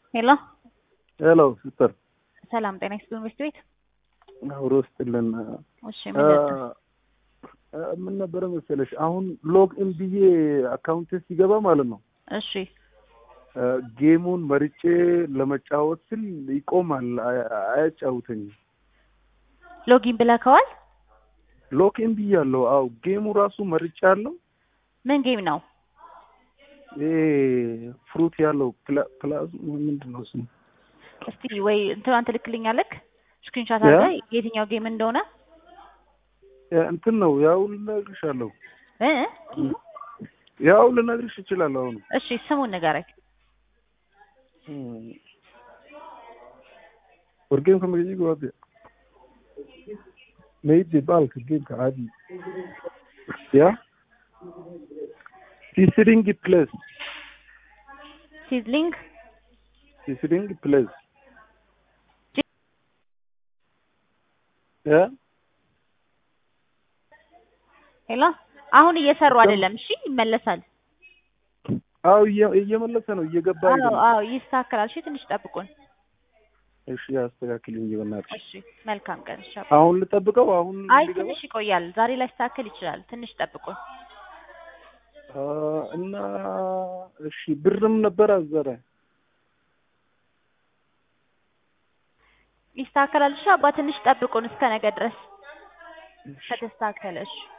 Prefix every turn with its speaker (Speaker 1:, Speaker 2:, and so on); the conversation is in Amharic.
Speaker 1: ሄሎ
Speaker 2: ሄሎ ሲስተር
Speaker 1: ሰላም ጤና ይስጥልን ቤት ቤት
Speaker 2: አብሮ ስጥልን
Speaker 1: እሺ ምን ነበር?
Speaker 2: ምን ነበረ መሰለሽ አሁን ሎግ ኢን ብዬ አካውንት ሲገባ ማለት ነው
Speaker 1: እሺ
Speaker 2: ጌሙን መርጬ ለመጫወት ስል ይቆማል፣ አያ- አያጫውተኝም።
Speaker 1: ሎጊን ብለከዋል?
Speaker 2: ሎግ ኢን ብያለሁ። አዎ ጌሙ ራሱ መርጬ አለው።
Speaker 1: ምን ጌም ነው?
Speaker 2: ይሄ ፍሩት ያለው ፕላ- ፕላዝ ምንድን ነው ስሙ?
Speaker 1: እስቲ ወይ እንትናን ትልክልኛለክ ስክሪንሾት
Speaker 2: ያ?
Speaker 1: አድርገህ የትኛው ጌም እንደሆነ
Speaker 2: ያ እንትን ነው ያው ልነግርሻለሁ።
Speaker 1: እ
Speaker 2: ያው ልነግርሽ እችላለሁ አሁን
Speaker 1: እሺ ስሙን ንገረኝ።
Speaker 2: wargeemka magaciiga waa de maydi baalka geemka caadi ya sisring place
Speaker 1: ሲዝሊንግ
Speaker 2: sisring place ya
Speaker 1: ሄሎ አሁን እየሰሩ አይደለም። እሺ ይመለሳል።
Speaker 2: አዎ እየ- እየመለሰ ነው እየገባ
Speaker 1: አዎ
Speaker 2: አይደለም
Speaker 1: አዎ ይስተካከላል። እሺ ትንሽ ጠብቁን።
Speaker 2: እሺ አስተካክልኝ በእናትሽ
Speaker 1: እሺ መልካም ቀን። እሺ
Speaker 2: አሁን ልጠብቀው አሁን
Speaker 1: አይ
Speaker 2: ሊገባ
Speaker 1: ትንሽ ይቆያል። ዛሬ ላይ ስተካከል ይችላል። ትንሽ ጠብቁን።
Speaker 2: አ፣ እና እሺ ብርም ነበር አዘረ
Speaker 1: ይስተካከላል። እሺ አባ ትንሽ ጠብቁን እስከ ነገ ድረስ ከተስተካከለ። እሺ